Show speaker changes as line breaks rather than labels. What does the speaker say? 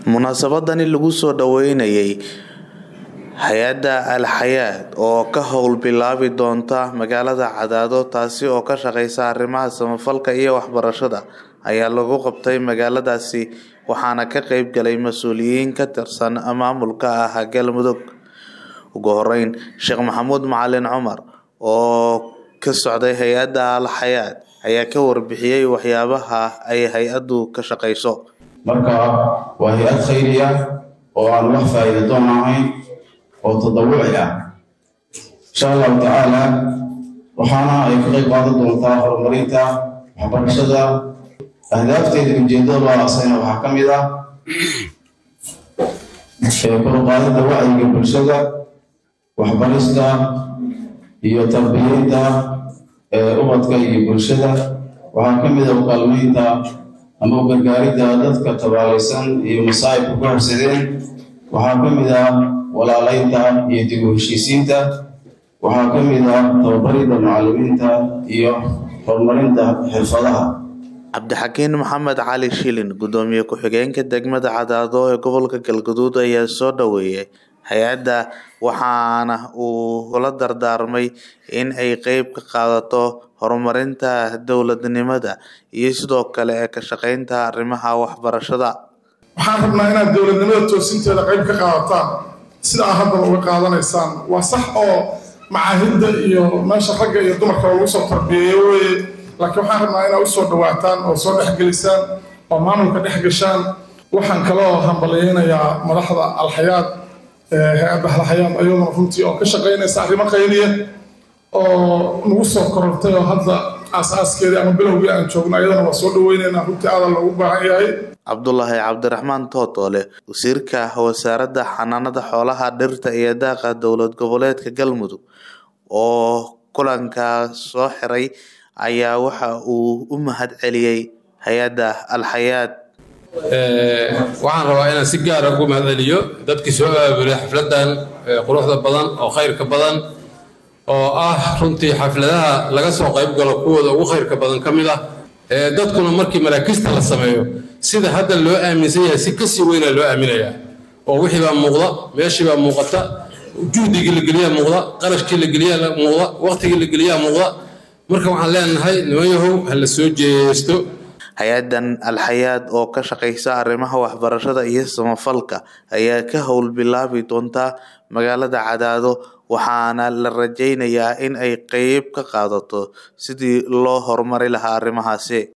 munaasabadani lagu soo dhaweynayay hay-adda al xayaat oo ka howl bilaabi doonta magaalada cadaado taasi oo ka shaqeysa arrimaha samafalka iyo waxbarashada ayaa lagu qabtay magaaladaasi waxaana ka qeyb galay mas-uuliyiin ka tirsan maamulka ah galmudug ugu horeyn sheekh maxamuud macalin cumar oo ka socday hay-adda al xayaat ayaa ka warbixiyey waxyaabaha ay hay-addu ka shaqeyso
marka waa hay-ad khayriya oo aan wax faa'iida doon ahayn oo tadawuci ah insha allahu tacaala waxaana ay ka qayb qaadan doontaa horumarinta waxbarashada ahdaafteeda ujeedada asayna waxaa ka mid ah koruqaadida wacyiga bulshada waxbarista iyo tarbiyeynta ubadka iyo bulshada waxaa ka mid ah ukaalmeynta ama u gargaaridda dadka tabaalaysan iyo masaa'ibka ku habsadeen waxaa ka mid ah walaalaynta iyo dib u heshiisiinta waxaa ka mid ah tababaridda macallimiinta iyo horumarinta xirfadaha
cabdixakiin maxamed cali shilin gudoomiye ku-xigeenka degmada cadaado ee gobolka galgaduud ayaa soo dhaweeyay hay-adda waxaana uu la dardaarmay in ay qeyb ka qaadato horumarinta dowladnimada iyo sidoo kale ee ka shaqeynta arrimaha waxbarashada
waxaan rabnaa inaad dowladnimada toosinteeda qeyb ka qaadataan sida aad haddaba uga qaadanaysaan waa sax oo macaahidda iyo meesha ragga iyo dumarka lagu soo tarbiyeeyo weye laakiin waxaan rabnaa inaad usoo dhawaataan oo soo dhexgelisaan oo maamulka dhex gashaan waxaan kaloo hambalyeynayaa madaxda alxayaad hay-adda alxayaad ayaduna runtii oo ka shaqeynaysa arrimo khayriya oo nagu soo korortay oo hadda aas-aaskeedii ama bilowgii aan joogno ayadana waa soo dhaweyneynaa runtii aadan loogu baahan yahay
cabdulaahi cabdiraxmaan tootoole wasiirka wasaaradda xanaanada xoolaha dhirta iyo daaqa dowlad goboleedka galmudug oo kulanka soo xiray ayaa waxa uu u mahad celiyey hay-adda alxayaat
waxaan rabaa inaan si gaara ugu mahad celiyo dadkii soo aabulay xafladan quruxda badan oo khayrka badan oo ah runtii xafladaha laga soo qayb galo kuwooda ugu khayrka badan ka mid ah dadkuna markii maraakista la sameeyo sida hadda loo aaminsan yahay si kasii weynaa loo aaminayaa oo wixii baa muuqda meeshii baa muuqata juhdigii la geliyaa muuqda qarashkii la geliyaa muuqda waqtigii la geliyaa muuqda marka waxaan leenahay niman yahow ha la soo jeesto
hay-addan alxayaad oo ka shaqeysa arrimaha waxbarashada iyo samafalka ayaa ka howl bilaabi doonta magaalada cadaado waxaana la rajeynayaa in ay qeyb ka qaadato sidii loo horumari lahaa arrimahaasi